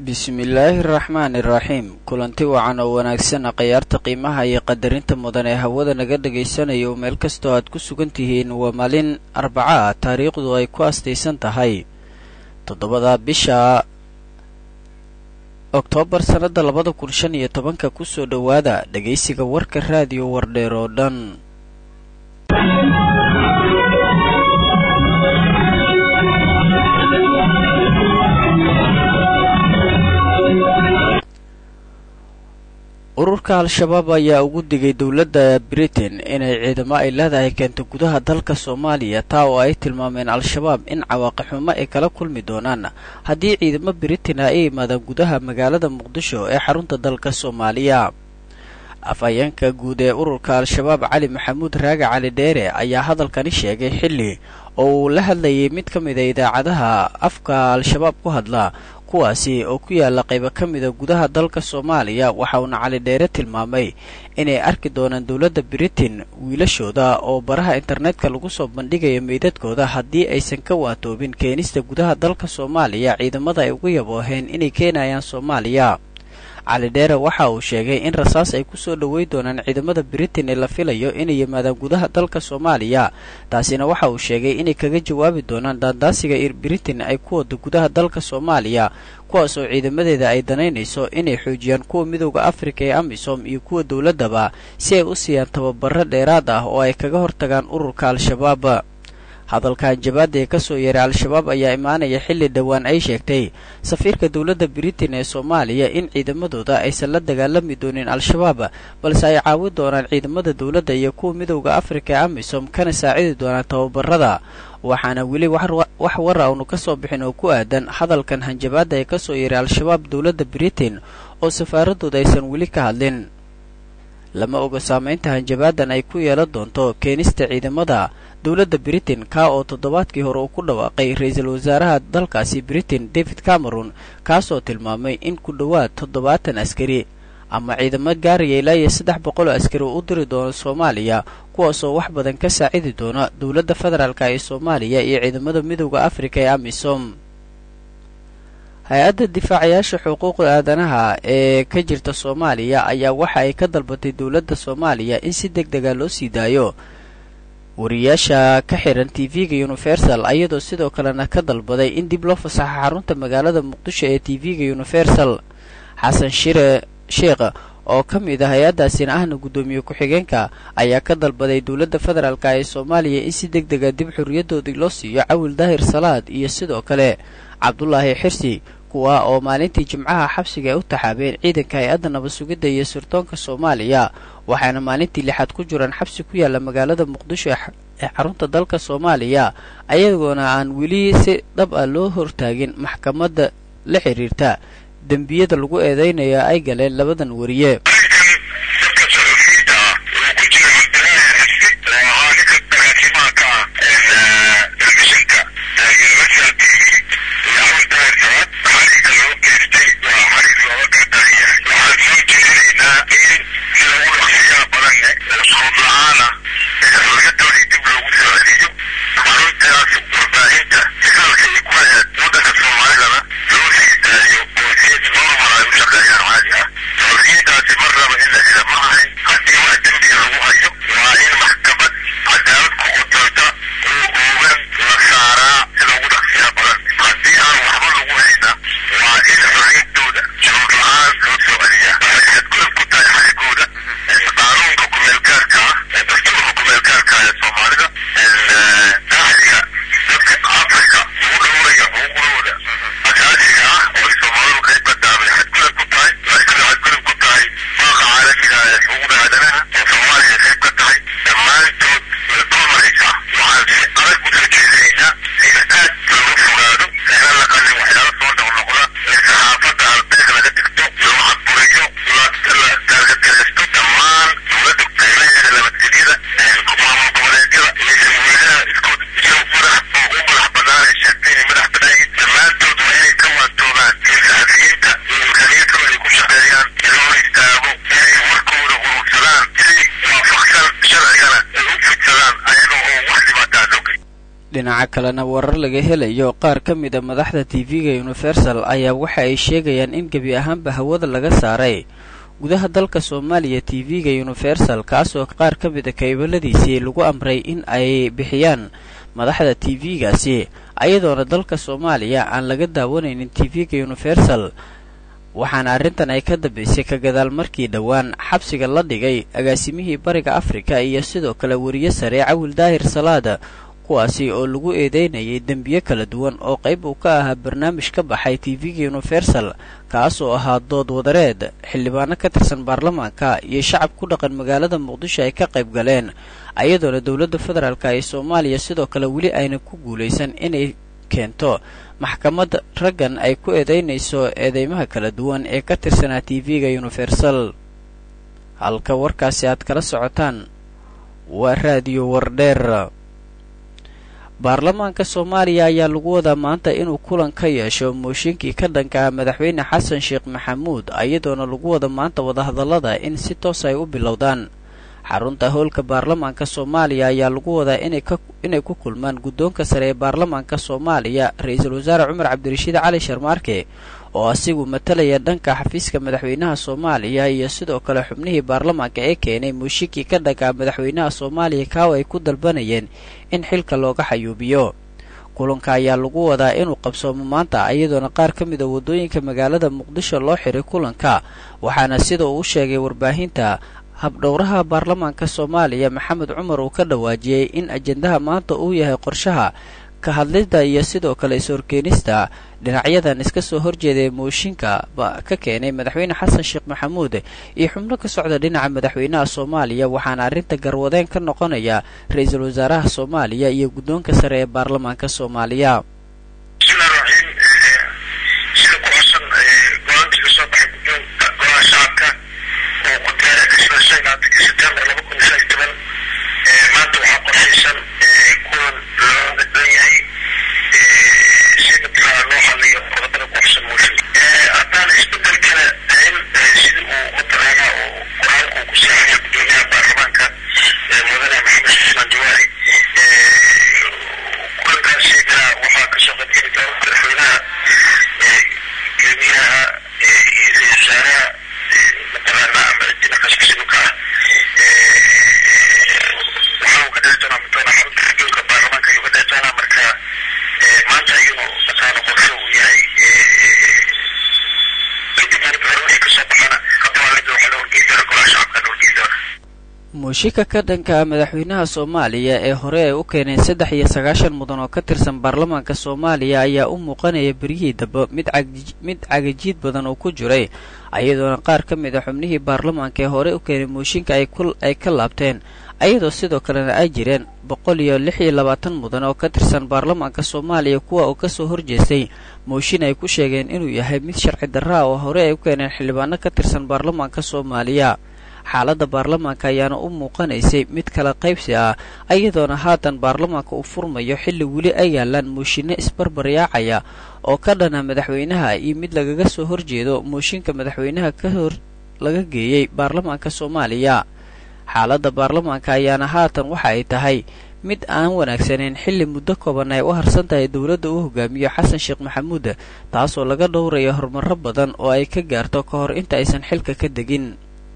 bismillaahi araxmaani iraxiim kulanti wacan oo wanaagsan khayaarta qiimaha iyo qadarinta mudan ee hawada naga dhagaysanayo meel kastoo aad ku sugan tihiin waa maalin arbaca ah taariikhdu ay ku astaysan tahay toddobada bisha oktoobar sannada labada kun shan iyo tobanka kusoo dhowaada dhagaysiga warka raadiyo wardheer oo dhan ururka al-shabaab ayaa ugu digay dowladda britain inay ciidamo ay leedahay keento gudaha dalka soomaaliya taa oo ay tilmaameen al-shabaab in cawaaqixumo ay kala kulmi doonaan haddii ciidamo britain ay imaadaan gudaha magaalada muqdisho ee xarunta dalka soomaaliya afhayeenka guud ee ururka al-shabaab cali maxamuud raage cali dheere ayaa hadalkani sheegay xilli oo uu la hadlayay mid ka mida idaacadaha afka al-shabaab ku hadla kuwaasi oo ku yaala qaybo ka mida gudaha dalka soomaaliya waxa uuna cali dheere tilmaamay inay arki doonaan dowladda britain wiilashooda oo baraha internetka lagu soo bandhigayo meydadkooda haddii aysan ka waatoobin keenista gudaha dalka soomaaliya ciidamada ay ugu yabooheen inay keenayaan soomaaliya cali dheere waxa uu sheegay in rasaas ay kusoo dhowey doonaan ciidamada britain ee la filayo inay yimaadaan gudaha dalka soomaaliya taasina waxa uu sheegay inay kaga jawaabi doonaan daandaasiga britain ay ku wada gudaha dalka soomaaliya kuwaas oo ciidamadeeda ay danaynayso inay xoojiyaan kuwa midowda afrika ee amisom iyo kuwa dowladdaba si ay u siiyaan tababaro dheeraad ah oo ay kaga hortagaan ururka al-shabaab hadalkan jabaada ee kasoo yeeray al-shabaab ayaa imaanaya xilli dhowaan ay sheegtay safiirka dowladda britain ee soomaaliya in ciidamadooda aysan la dagaalami doonin al-shabaab balse ay caawin doonaan ciidamada dowladda iyo kuwa midowda afrika ee amisom kana saacidi doonaan tababarada waxaana weli wax wara aanu ka soo bixin oo ku aadan hadalkan hanjabaada ee kasoo yeeray al-shabaab dowladda britain oo safaaradooda aysan weli ka hadlin lama oga saamaynta hanjabaadan ay ku yeelan doonto keenista ciidamada dowladda britain kaa oo toddobaadkii hore uu ku dhawaaqay ra-iisul wasaaraha dalkaasi britain david cameron kaasoo tilmaamay in ku dhowaad toddobaatan askari ama ciidamo gaaraya ilaa iyo saddex boqol oo askari uu u diri doono soomaaliya kuwaasoo wax badan ka saacidi doona dowladda federaalk ee soomaaliya iyo ciidamada midowda afrika ee amisom hay-adda difaacayaasha xuquuqda aadanaha ee ka jirta soomaaliya ayaa waxa ay ka dalbatay dowladda soomaaliya in si deg dega loo sii daayo wariyaasha ka xiran tv-ga universal ayadoo sidoo kalena ka dalbaday in dib loo fasaxo xarunta magaalada muqdisho ee tv-ga universal xasan shire sheekh oo ka mid ah hay-addaasina ahna guddoomiye ku-xigeenka ayaa ka dalbaday dowladda federaalk ee soomaaliya in si deg dega dib xorriyadoodii loo siiyo cawil daahir salaad iyo sidoo kale cabdulaahi xirsi kuwa oo maalintii jimcaha xabsiga ay u taxaabeen ciidanka hay-adda nabad sugidda iyo sirdoonka soomaaliya waxaana maalintii lixaad ku jiraan xabsi ku yaalla magaalada muqdisho ee xarunta dalka soomaaliya ayagoona aan weli si dhab ah loo hortaagin maxkamadda la xiriirta dembiyada lagu eedeynaya ay galeen labadan wariye Thank you. dhinaca kalena warar laga helayo qaar ka mid a madaxda tv-ga universal ayaa waxa ay sheegayaan in gebi ahaanba hawada laga saaray gudaha dalka soomaaliya tv-ga universal kaasoo qaar ka mid a kaybaladiisii lagu amray in ay bixiyaan madaxda tv-gaasi ayadoona dalka soomaaliya aan laga daawanaynin tv-ga universal waxaana arrintan ay ka dambaysay ka gadaal markii dhowaan xabsiga la dhigay agaasimihii bariga afrika iyo sidoo kale weriye sare cawil daahir salaada kuwaasi oo lagu eedeynayay dembiyo kala duwan oo qayb uu ka ahaa barnaamij ka baxay tv-ga universal kaasoo ahaa dood wadareed xildhibaano ka tirsan baarlamaanka iyo shacab ku dhaqan magaalada muqdisho ay ka qayb galeen ayadoona dowladda federaalk ee soomaaliya sidoo kale weli ayna ku guulaysan inay keento maxkamad raggan ay ku eedeynayso eedeymaha kala duwan ee ka tirsanaa tv-ga universal halka warkaasi aad kala socotaan waa raadiyo wardheer baarlamaanka soomaaliya ayaa lagu wadaa maanta inuu kulan ka yeesho mooshinkii ka dhanka ah madaxweyne xasan sheekh maxamuud ayadoona lagu wada maanta wadahadallada in si toos ay u bilowdaan xarunta howlka baarlamaanka soomaaliya ayaa lagu wadaa inay ku kulmaan guddoonka sare ee baarlamaanka soomaaliya ra-iisul wasaare cumar cabdirashiid cali sharmaarke oo asigu matalaya dhanka xafiiska madaxweynaha soomaaliya iyo sidoo kale xubnihii baarlamaanka ee keenay mooshinkii ka dhanka madaxweynaha soomaaliya kaawa ay ku dalbanayeen in xilka looga xayuubiyo kulanka ayaa lagu wadaa inuu qabsoomo maanta iyadoona qaar ka mid a waddooyinka magaalada muqdisho loo xiray kulanka waxaana sida uu u sheegay warbaahinta habdhowraha baarlamaanka soomaaliya maxamed cumar uu ka dhawaajiyey in ajendaha maanta uu yahay qorshaha ka hadlidda iyo sidoo kale is-horkeenista dhinacyadan iska soo horjeeda ee mooshinka ka keenay madaxweyne xasan sheekh maxamuud iyo xubno ka socda dhinaca madaxweynaha soomaaliya waxaana arrinta garwadeen ka noqonaya ra-iisul wasaaraha soomaaliya iyo guddoonka sare ee baarlamaanka soomaaliya mushika ka dhanka madaxweynaha soomaaliya ee hore ay u keeneen saddex iyo sagaashan mudan oo ka tirsan baarlamaanka soomaaliya ayaa u muuqanaya beryihii dambe mid cagajiid badan oo ku jiray ayadoona qaar ka mid a xubnihii baarlamaanka ee hore u keenay mooshinka ay ka laabteen ayadoo sidoo kalena ay jireen boqol iyo lix iyo labaatan mudan oo ka tirsan baarlamaanka soomaaliya kuwa uu kasoo horjeestay mooshin ay ku sheegeen inuu yahay mid sharci darraa oo hore ay u keeneen xildhibaano ka tirsan baarlamaanka soomaaliya xaaladda baarlamaanka ayaana u muuqanaysay mid kala qaybsi ah ayadoona haatan baarlamaanka uu furmayo xilli weli ay yaalaan mooshinno isbarbaryaacaya oo ka dhana madaxweynaha iyo mid lagaga soo horjeedo mooshinka madaxweynaha ka hor laga geeyey baarlamaanka soomaaliya xaaladda baarlamaanka ayaana haatan waxa ay tahay mid aan wanaagsaneyn xilli muddo kooban ay u harsan tahay dowladda uu hogaamiyo xasan sheekh maxamuud taasoo laga dhowrayo horumarro badan oo ay ka gaarto ka hor inta aysan xilka ka degin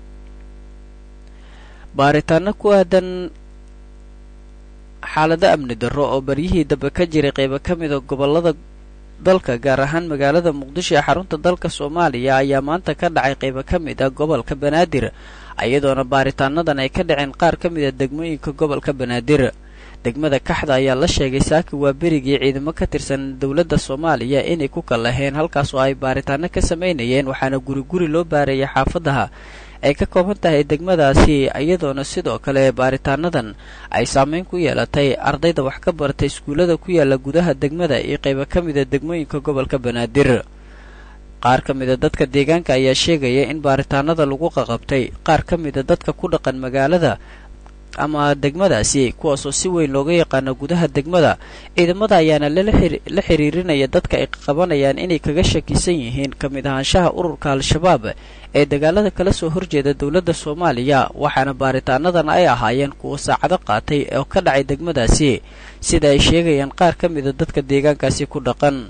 baaritaano ku aadan xaalado amni darro oo baryihii dambe ka jiray qaybo ka mida gobollada dalka gaar ahaan magaalada muqdisho ee xarunta dalka soomaaliya ayaa maanta ka dhacay qaybo ka mid ah gobolka banaadir iyadoona baaritaanadan ay ka dhaceen qaar ka mid a degmooyinka gobolka banaadir degmada kaxda ayaa la sheegay saaki waa berigii ciidamo ka tirsan dowladda soomaaliya inay ku kallaheen halkaas oo ay baaritaano ka samaynayeen waxaana guri guri loo baarayay xaafadaha ay ka kooban tahay degmadaasi iyadoona sidoo kale baaritaanadan ay saameyn ku yeelatay ardayda wax ka baratay iskuullada ku yaala gudaha degmada iyo qaybo ka mida degmooyinka gobolka banaadir qaar ka mida dadka deegaanka ayaa sheegaya in baaritaanada lagu qaqabtay qaar ka mida dadka ku dhaqan magaalada ama degmadaasi kuwaasoo si weyn looga yaqaano gudaha degmada ciidamada ayaana la xiriirinaya dadka ay qabanayaan inay kaga shakisan yihiin ka mid ahaanshaha ururka al-shabaab ee dagaalada kala soo horjeeda dowladda soomaaliya waxaana baaritaanadan ay ahaayeen kuwa saacado qaatay oo ka dhacay degmadaasi sida ay sheegayaan qaar ka mida dadka deegaankaasi ku dhaqan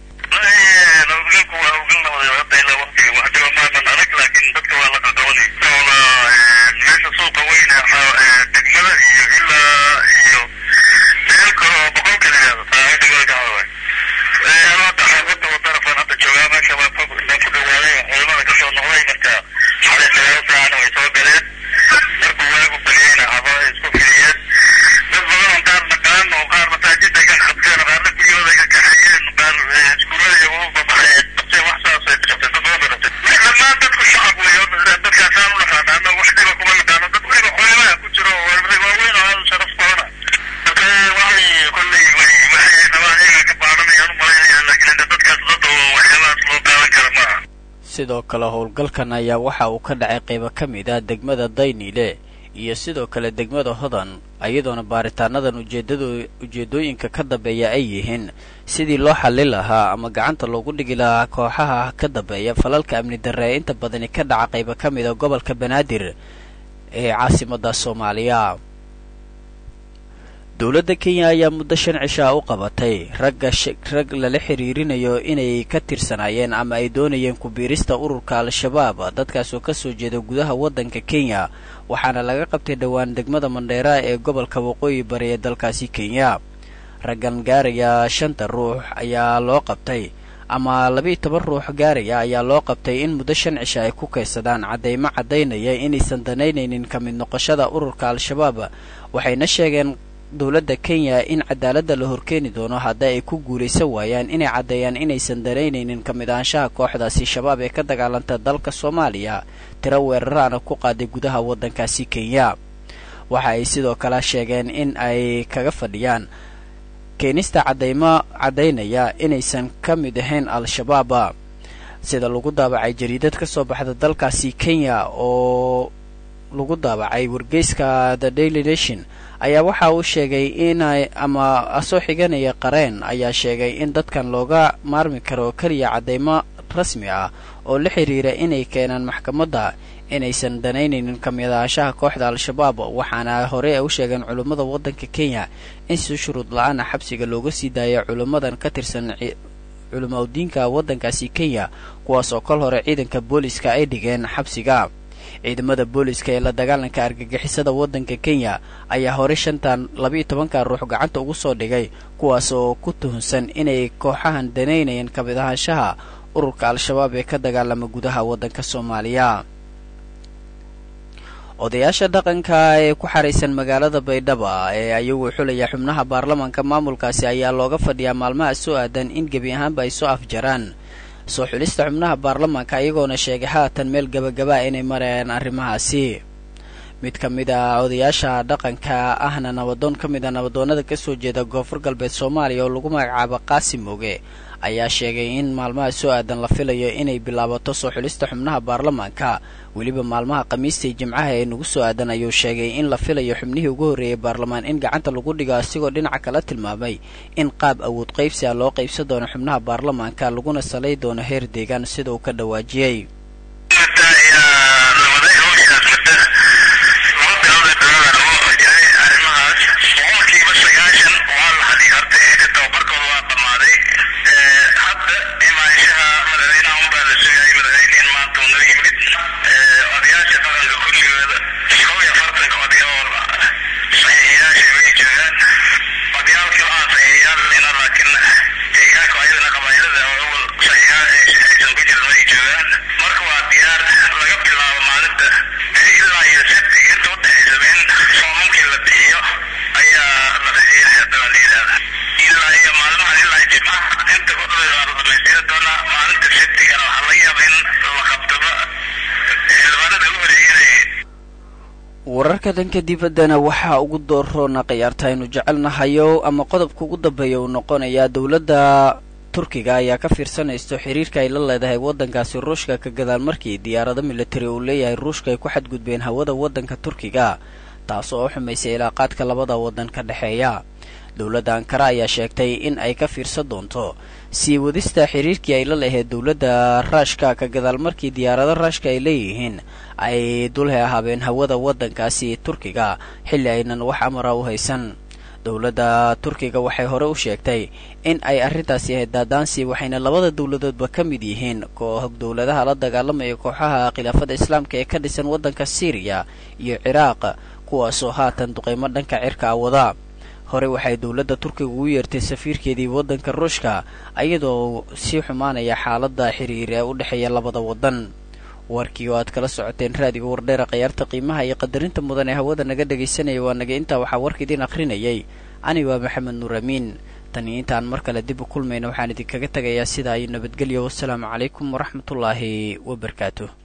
sidoo kale howlgalkan ayaa waxa uu ka dhacay qaybo ka mid ah degmada dayniile iyo sidoo kale degmada hodan iyadoona baaritaanadan ujeedado ujeedooyinka ka dambeeya ay yihiin sidii loo xallin lahaa ama gacanta loogu dhigi lahaa kooxaha ka dambeeya falalka amni darre ee inta badani ka dhaca qaybo ka mid a gobolka banaadir ee caasimada soomaaliya dowladda kenya ayaa muddo shan cishaa u qabatay ragga rag lala xiriirinayo inay ka tirsanaayeen ama ay doonayeen ku-biirista ururka al-shabaab dadkaasoo ka soo jeeda gudaha waddanka kenya waxaana laga qabtay dhowaan degmada mandheera ee gobolka waqooyi bari ee dalkaasi kenya raggan gaaraya shanta ruux ayaa loo qabtay ama labiiyo toban ruux gaaraya ayaa loo qabtay in muddo shan cisha ay ku kaysadaan caddaymo caddaynaya inaysan danaynaynin ka mid noqoshada ururka al-shabaab waxayna sheegeen dowladda kenya in cadaaladda la horkeeni doono haddii ay ku guulaysan waayaan inay caddeeyaan inaysan danaynaynin ka mid ahaanshaha kooxdaasi shabaab ee ka dagaalanta dalka soomaaliya tiro weeraraana ku qaaday gudaha waddankaasi kenya waxa ay sidoo kale sheegeen in ay kaga fadhiyaan keenista caddaymo caddaynaya inaysan ka mid ahayn al-shabaab sida lagu daabacay jariidad ka soo baxda dalkaasi kenya oo lagu daabacay wargeyska the daily nation ayaa waxa uu sheegay inay ama soo xiganaya qareen ayaa sheegay in dadkan looga maarmi karo keliya caddaymo rasmi ah oo la xiriira inay keenaan maxkamadda inaysan danaynaynin ka mid ahaanshaha kooxda al-shabaab waxaana hore ay u sheegeen culummada waddanka kenya in si shuruud la-aana xabsiga looga sii daaya culummadan ka tirsan culamo diinka waddankaasi kenya kuwaas oo kol hore ciidanka booliska ay dhigeen xabsiga ciidamada booliska ee la dagaalanka argagixisada waddanka kenya ayaa hore shantan labiiyo tobanka ruux gacanta ugu soo dhigay kuwaas oo ku tuhunsan inay kooxahan danaynayeen ka mid ahaanshaha ururka al-shabaab ee ka dagaalama gudaha waddanka soomaaliya odayaasha dhaqanka ee ku xaraysan magaalada baydhaba ee ayagu xulaya xubnaha baarlamaanka maamulkaasi ayaa looga fadhiyaa maalmaha soo aadan in gebi ahaanba ay soo afjaraan soo xulista xubnaha baarlamaanka iyagoona sheegay haatan meel gabagabaa inay marayaan arrimahaasi mid ka mid a odayaasha dhaqanka ahna nabadoon ka mid a nabadoonnada ka soo jeeda koonfur galbeed soomaaliya oo lagu magacaabo qaasim moge ayaa sheegay in maalmaha soo aadan la filayo inay bilaabato soo xulista xubnaha baarlamaanka weliba maalmaha khamiistay jimcaha ee nagu soo aadan ayuu sheegay in la filayo xubnihii ugu horreeyay baarlamaan in gacanta lagu dhigo asigoo dhinaca kala tilmaamay in qaab awood qaybsi a loo qaybsan doono xubnaha baarlamaanka laguna salay doono heer deegaan sida uu ka dhawaajiyey wararka danka dibaddana waxaa ugu dooroona khiyaarta aynu jecelnahayo ama qodobka ugu dambeeya uu noqonayaa dowladda turkiga ayaa ka fiirsanaysto xiriirka ay la leedahay waddankaasi ruushka ka gadaal markii diyaarado militari uu leeyahay ruushka ay ku xadgudbeen hawada waddanka turkiga taas oo xumaysay ilaaqaadka labada waddan ka dhexeeya dowladda ankara ayaa sheegtay in ay ka fiirsan doonto sii wadista xiriirkii ay la lahayd dowladda raashka ka gadaal markii diyaarado raashka ay leeyihiin ay dulhe ahaabeen hawada waddankaasi turkiga xilli aynan wax amara u haysan dowladda turkiga waxay hore u sheegtay in ay arrintaasi ahayd daadaansi waxayna labada dowladoodba ka mid yihiin koox dowladaha la dagaalamaya kooxaha khilaafada islaamka ee ka dhisan waddanka syriya iyo ciraaq kuwaasoo haatan duqeymo dhanka cirka a wada hore waxay dowladda turkiga ugu yeertay safiirkeedii waddanka ruushka iyadoo sii xumaanaya xaaladda xiriir ee u dhexeeya labada waddan warkii oo aad kala socoteen raadiga wardheera khayaarta qiimaha iyo qadarinta mudan ee hawada naga dhegaysanaya waa naga intaa waxaa warka idiin akhrinayay ani waa maxamed nuur amiin tani intaan mar kale dib u kulmayna waxaan idinkaga tegayaa sidaa iyo nabadgelyo wassalaamu calaykum waraxmatullaahi wabarakaatuh